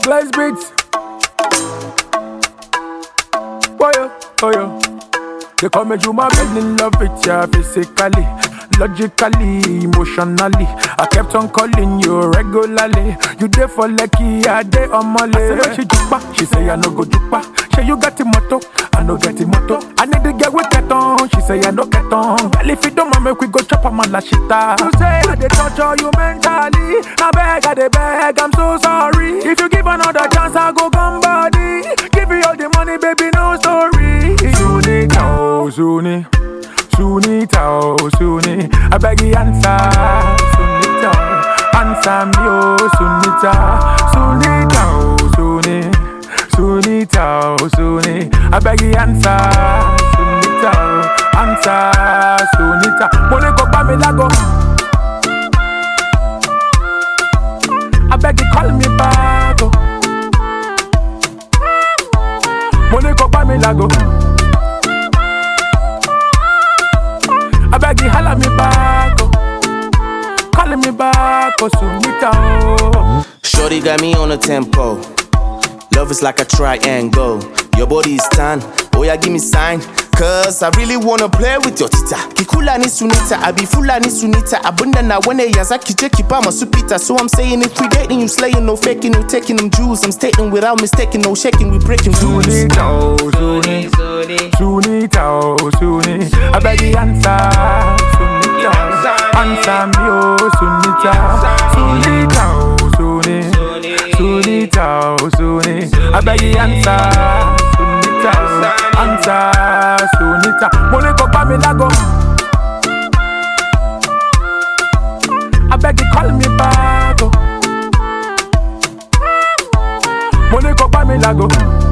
Blaze Beats. Oh yeah, oh yeah. They call me Juma, fell in love with ya physically, logically, emotionally. I kept on calling you regularly. You there for lucky, I day on my list. Say she jupa, she say I no go jupa. Say you got the motto, I no get the motto. I need to get with get on, she say I no get on. Well if you don't want make we go chop a man la shita. You say I dey torture you mentally. Now beg, I dey beg, I'm so sorry. If you give another chance, I go come body. Give you all the money, baby, no story. Sunita, oh Suni, Sunita, oh Suni. I beg you answer, Sunita, answer me, oh Sunita, Sunita, oh Suni, Sunita, oh Suni. I beg you answer, Sunita, oh, answer, Sunita. Money go buy me lago. I beg you call me back. Oh. Money go buy me lago. I beg you holla me back. Oh. Calling me back, oh Sunita. Oh. Shorty got me on a tempo. Love is like a triangle. Your body is tan. Oh yeah, give me sign. Cause I really wanna play with your tita. Kikula ni sunita, I be fula ni sunita. Abunda na wene yaza kije kipa masupita. So I'm saying if we dating, you slaying, no faking, no taking them jewels. I'm stating without mistaking, no shaking, we breaking rules. Sunita, oh Suni. Sunita, oh Suni. I beg you answer, Sunita. Answer me, oh Sunita. Sunita, oh Suni. Sunita, oh Suni. I beg you answer, Sunita. Answer, Sunita. Money go buy me lago. I beg you call me back. Oh. Money go buy me lago.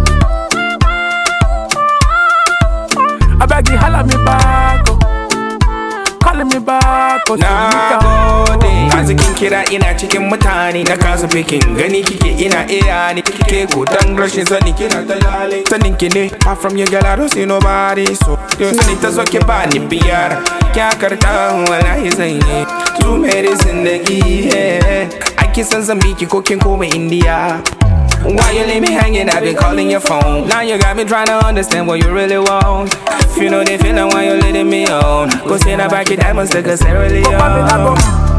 I beg you holla me back. Oh. Calling me back. Oh, Na Sunita. gode Arzikin kira ina cikin mutane Na kasa fikin gani kike ina iya ni Kike gudan rashin sani kina ta lale Sanin ki ne Apart from you girl I don't see nobody So yau sani ta zo ki ba ni biyar Kya karta wallahi zan yi Two minutes in the yeah Ake san zan biki ko kin koma India Why you leave me hanging? I've been calling your phone. Now you got me trying to understand what you really want. If you know the feeling why you letting me on. Go send her back your diamonds to Cassandra Go buy me lago. Leon.